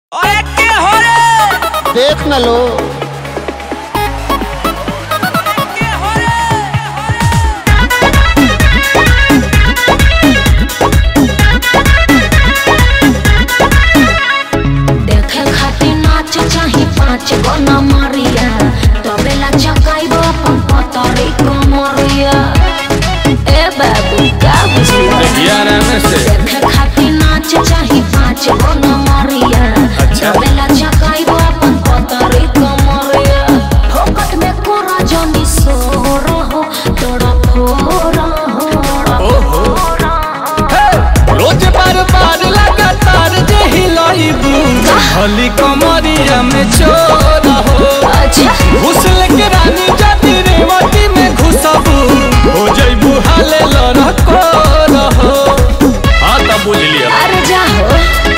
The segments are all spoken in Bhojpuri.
अरे के हो रे देख न लो के हो रे देखे खातिर नाच चाही पाँच गो नमरिया तबेला चकाइब अपन पतरी कमरिया ए बाबू का बुझलिया देखे खातिर नाच चाही पाँच गो नमरिया अच्छा। तबेला चकाइब अपन पतरी कमरिया फोकट में कोरा जनी सोर हो तोड़ा फोर हो ओहो। रोज बार बार लगातार जे हिलाइबू हली कमरिया में चोर हो अच्छा घुसल के रानी जाति रेवती में घुसबू हो जइबू हाले लड़को रहो हाँ तब बुझ लिया अरे जा हो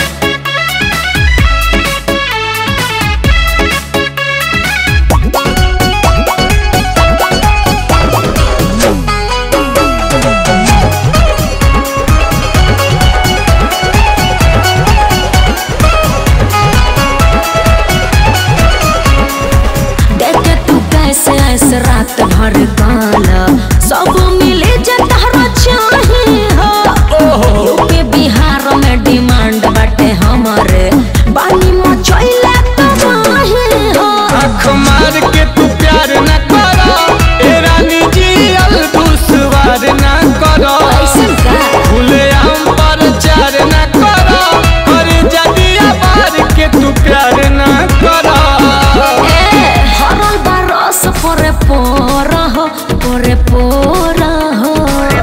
देखे तू कैसे ऐसे रात भर गाना सब मिले जे तहरा चाहे हो यूपी बिहार में डिमांड बाटे हमारे बानी मचैला तबाही हो आँख मार के तू प्यार न करो ए रानी जी अल दुश्वार न करो ऐसन का खुले आम पर चार न करो कर जदिया बार के तू प्यार न करो ए हरल बरस परे पोर हो परे पोर हो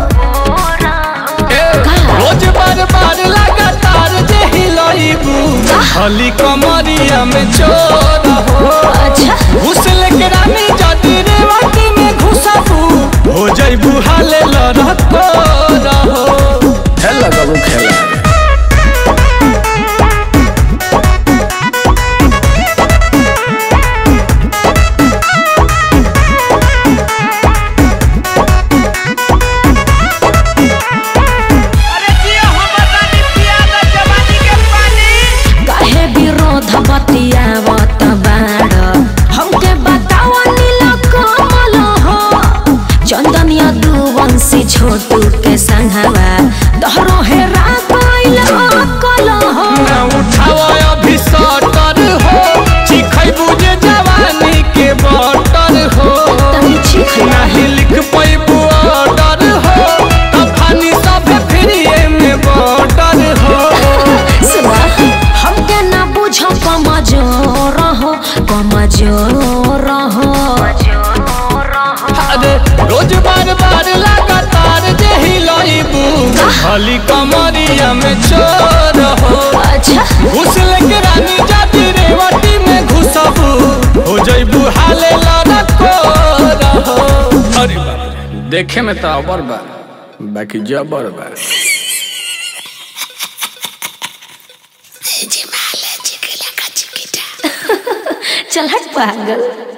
ए, रोज बार बार लगातार जे हिलाइबू हली कमरिया में चोर हो अच्छा घुसल के रानी जदी रेवती में घुसबू हो जइबू हाले लड़को रहो खेला बाबू खेला अरे जिया हमर रानी पिया द जवानी के पानी काहे विरोध बतियावत बाड़ हमके बतावा नीला कमल हो चंदन यदुवंशी छोटू के संघवा तोहरो हेरा गइल अकल हो ना उठाव अभी सटर हो चिखैबू जे जवानी के बटर हो तनी चीख ला नाही लिख पैबू ऑर्डर हो तफानी सब फ्रीए में बॉर्डर हो सुना हमके ना बुझ कमजोर हो कमजोर हो अरे रोज बार बार लगातार जे हिलाइबू खाली कमरिया में चोर हो अच्छा घुसल के रानी जाति रेवती में घुसबू हो जइबू हाले लड़को रहो अरे बाप रे, देखे में तो अबर बा बाकी जबर बा चल हट पागल